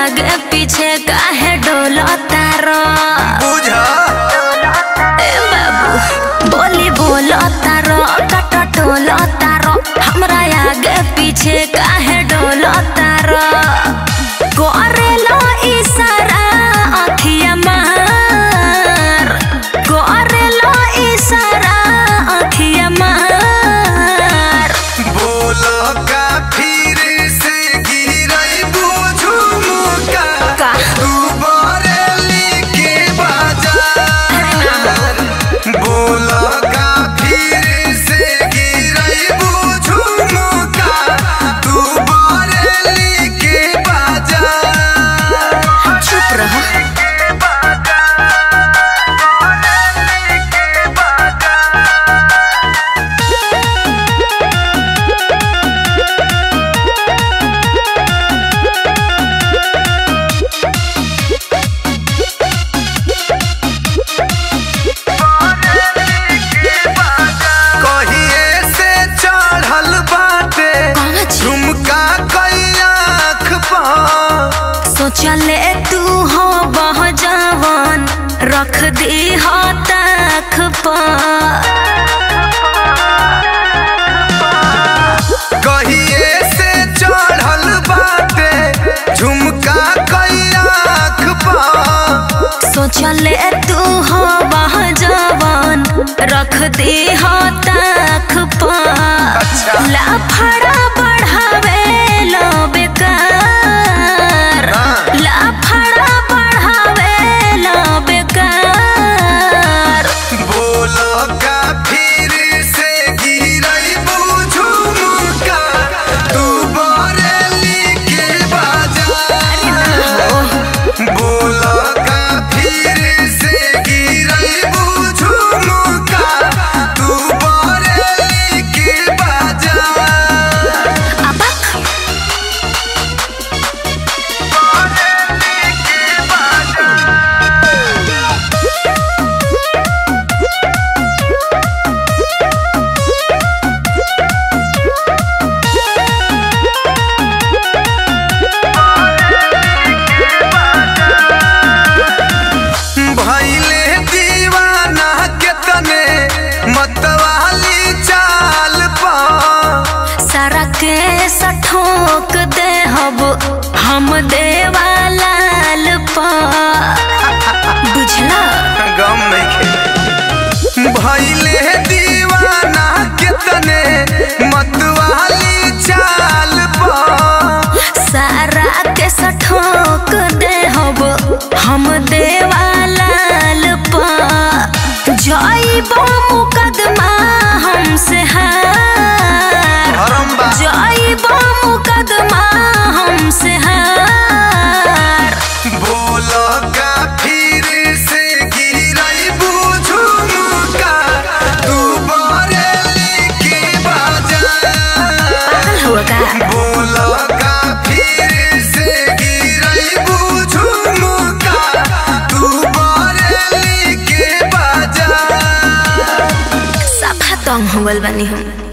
आगे पीछे काहे डोलता रो बुझा ए बाबू बोली बोलता रो कट टोलता रो हमरा आगे पीछे काहे डोलता रो करेलो इशारा अखिया मार करेलो इशारा अखिया मार बोल का फिर से गिरई बुझू मुका का? तू बरेली के बाजार बोल का फिर से गिरई बुझू मुका तू बरेली के बाजार चुप रहो कहिए से चढ़ल बाटे कहाँ छी? झुमका कई आँख पर सोचले तू हो बह जवान रख दी हो तख पर कहिए से चढ़ल बाटे झुमका कई आँख पर सोचले तू हो बह जवान रख दी हो तख पर अच्छा। लाफड़ा बढ़ावे लो बेकार हाँ। लाफड़ा बढ़ावे लो बेकार बोल का फिर से गिरई बुझू मुका तू बरेली के बाजार बोल का फिर से गिरई बुझू मुका तू बरेली के बाजार अबक भैले दीवाना के तने मतवाली चाल पर सारा के सठोक दे हब हम देवालाल पर बुझला गम नहीं खे भैले दीवाना के तने मतवाली चाल पर सारा के सठोक दे हब हम देवालाल पर जाइबो मुकदमा हमसे हार धर्म बा जाइबो मुकदमा हमसे हार बोल का फिर से गिरई बुझू मुका तू बरेली के बाजार पागल हुआ का बोल का फिर से गिरई बुझू मुका तू बरेली के बाजार सफा तंग हो गल बानी हम